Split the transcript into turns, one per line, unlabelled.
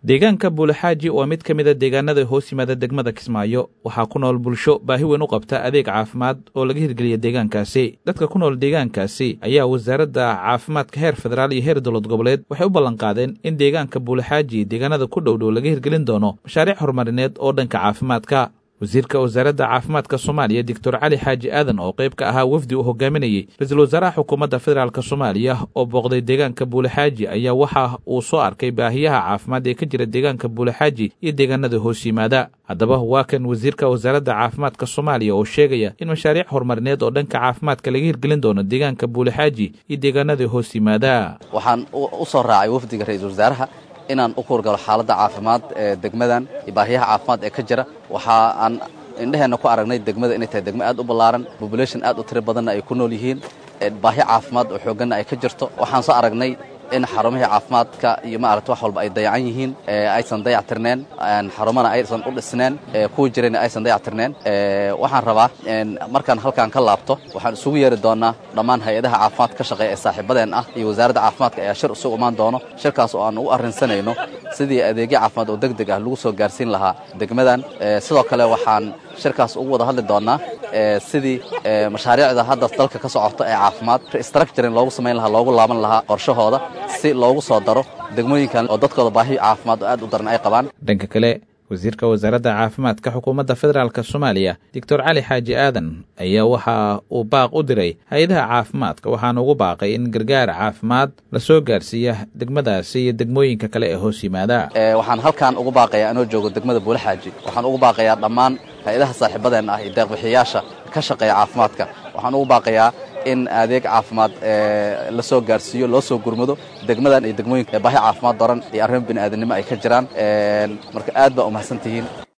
deegaanka buulaxaaji waa mid ka mida deegaanada hoos yimaada degmada kismaayo waxaa ku nool bulsho baahi weyn u qabta adeeg caafimaad oo laga hirgeliya deegaankaasi dadka ku nool deegaankaasi ayaa wasaaradda caafimaadka heer federaal iyo heer dowlad goboleed waxay u ballanqaadeen in deegaanka buulaxaaji deegaanada ku dhowdhow laga hirgelin doono mashaariic horumarineed oo dhanka caafimaadka wasiirka wasaaradda caafimaadka soomaaliya doctor cali xaaji aadan oo qayb ka ahaa wafdi uu hogaaminayey ra-iisul wasaaraha xukuumadda federaalk soomaaliya oo booqday deegaanka buulaxaaji ayaa waxa uu soo arkay baahiyaha caafimaad ee ka jira deegaanka buulaxaaji iyo deegaanada hoos yimaada haddaba waa kan wasiirka wasaaradda caafimaadka soomaaliya oo sheegaya in mashaariic horumarineed oo dhanka caafimaadka laga hirgelin doono deegaanka buulaxaaji iyo deegaanada hoos yimaada
waxaan u soo raacay wafdiga ra-iisul wasaaraha inaan u kuurgalo xaaladda caafimaad ee degmadan iyo baahiyaha caafimaad ee ka jira waxa aan indheheenna ku aragnay degmada inay tahay degmo aad u ballaaran population aad u tiro badanna ay ku nool yihiin baahi caafimaad oo xoogganna ay ka jirto waxaan soo aragnay in xarumihii caafimaadka iyo maaragta wax walba ay dayacan yihiin aysan dayactirneen xarumana aysan u dhisneen kuwa jirayna aysan dayactirneen waxaan rabaa markaan halkaan ka laabto waxaan isugu yeeri doonaa dhammaan hay-adaha caafimaadka ka shaqeeya ee saaxiibadeen ah iyo wasaaradda caafimaadka ayaa shir isugu imaan doono shirkaas oo aan ugu arrinsanayno sidii adeegyo caafimaad oo deg deg ah lagu soo gaarsiin lahaa degmadan sidoo kale waxaan shirkaas ugu wada hadli doonaa sidii mashaariicda hadda dalka ka socota ee caafimaad restructuring loogu samayn lahaa loogu laaban lahaa qorshahooda si loogu soo daro degmooyinkan oo dadkooda baahi caafimaad oo aad u daran ay qabaan
dhanka kale wasiirka wasaaradda caafimaadka xukuumadda federaalk soomaaliya doctor cali xaaji aadan ayaa waxa uu baaq u diray hay-adaha caafimaadka waxaana ugu baaqay in gargaar caafimaad la soo gaarsiiya degmadaasi iyo degmooyinka kale ee hoos yimaada
waxaan halkaan ugu baaqayaa anoo joogo degmada buulaxaaji waxaan ugu baaqayaa dhammaan hay-adaha saaxiibadeen ah iyo deeqbixiyayaasha ka shaqeeya caafimaadka waxaan ugu baaqayaa in adeeg caafimaad la soo gaarsiiyo loo soo gurmado degmadan iyo degmooyinka baahi caafimaad daran iyo arrimo bini aadamnimo ay ka jiraan marka aad baa umahadsan tihiin